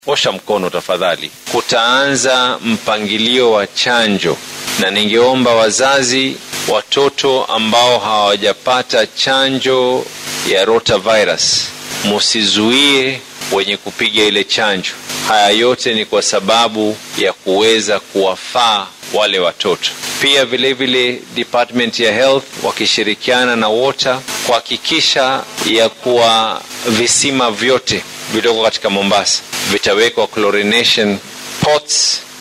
osha mkono tafadhali. Kutaanza mpangilio wa chanjo, na ningeomba wazazi, watoto ambao hawajapata chanjo ya rotavirus, musizuie wenye kupiga ile chanjo. Haya yote ni kwa sababu ya kuweza kuwafaa wale watoto. Pia vilevile vile Department ya Health wakishirikiana na Water kuhakikisha ya kuwa visima vyote vilivyoko katika Mombasa vitawekwa chlorination pots